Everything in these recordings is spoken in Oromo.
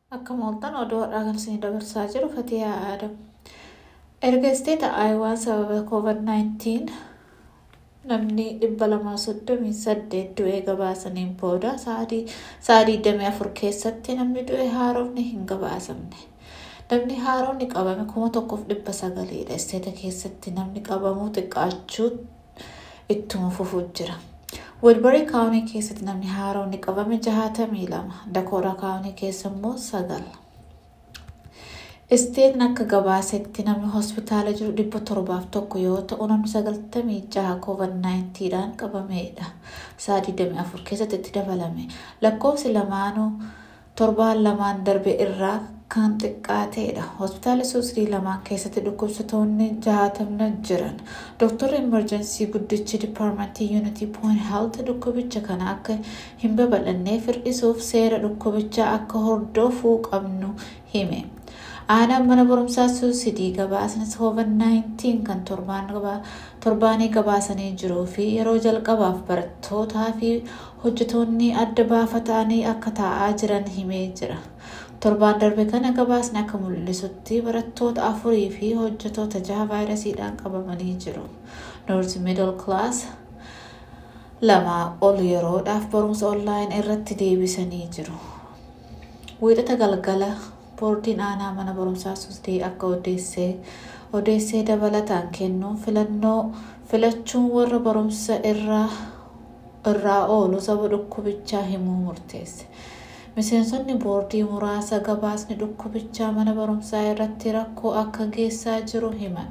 Akka mooltan oduu har'aa kan isin dabarsaa jiru Fatiyaa Aadam. Erga isteeta Aayuwaa sababa COVID-19 namni dhibba lamaa soddomii saddeet du'ee gabaasaniin booda sa'a digdamii afur keessatti namni du'e haaromni hin gabaasamne. Namni haaromni qabame kuma tokkoof dhibba sagaliidha. Isteeta keessatti namni qabamuu xiqqaachuu ittuma fufuu jira. Wilbarii kaawunii keessatti namni haaromni qabame jahatamii lama. Dakoora kaawunii keessa immoo sagal. Isteetni akka gabaasetti namni hospitaala jiru dhibba torbaaf tokko yoo ta'u namni sagaltamii jaha COVID-19 dhaan qabameedha. Sa'a digdamii afur keessatti itti dabalame. Lakkoofsi lamaanuu torbaan lamaan darbe irraa kan xiqqaateedha. Hospitaala suusidii lamaan keessatti dhukkubsatoonni jahatamna jiran. Dooktarri emerjensii guddichi dipaarmentii yuunitii pooyin health dhukkubicha kana akka hin babal'anneef hir'isuuf seera dhukkubichaa akka hordofuu qabnu hime. Aanaan mana barumsaa suusidii gabaasni COVID-19 kan torbaanii gabaasanii jiruu fi yeroo jalqabaaf barattootaa fi hojjetoonni adda baafatanii akka taa'aa jiran himee jira. Torbaan darbe kana gabaasni akka mul'isutti barattoota afurii fi hojjetoota jaha vaayirasiidhaan qabamanii jiru. Noorzi miidil kilaas lamaa ol yeroodhaaf barumsa onlaayin irratti deebisanii jiru. Wiixata galgala boordiin aanaa mana barumsaa suusidii akka odeessee odeessee dabalataan kennuun filannoo filachuun warra barumsa irraa oolu saba dhukkubichaa himuu murteesse. Miseensonni boordii muraasa gabaasni dhukkubichaa mana barumsaa irratti rakkoo akka geessaa jiru himan.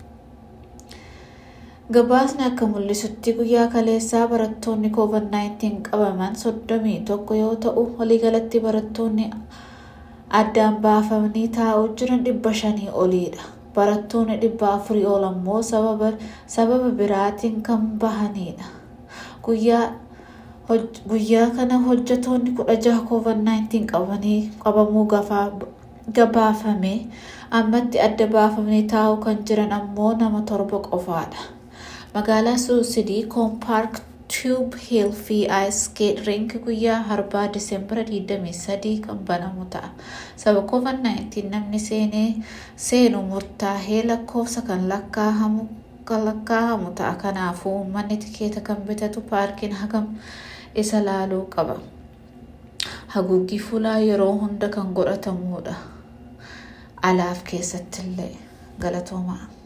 Gabaasni akka mul'isutti guyyaa kaleessaa barattoonni COVID-19 qabaman soddomii tokko yoo ta'u waliigalatti barattoonni addaan baafamanii taa'uu jiran dhibba shanii oliidha. Barattoonni dhibba afurii ol ammoo sababa biraatiin kan bahanidha. Guyyaa kana hojjetoonni kudha jaha COVID-19 qabanii qabamuu gabaafame ammatti adda baafamanii taa'uu kan jiran ammoo nama torba qofaadha. Magaalaa Suusidii Koompark Tube Hill fi Ice Skate Rink guyyaa harbaa Diseembara 23 kan banamu ta'a. Sababa COVID-19 namni seenu murtaa'ee lakkoofsa kan lakkaa'amu kan lakkaa'amu ta'a. Kanaafuu uummanni tikeeta kan bitatu paarkiin hagam isa laaluu qaba. Haguuggii fuulaa yeroo hunda kan godhatamudha. Alaaf keessattillee galatoomaa.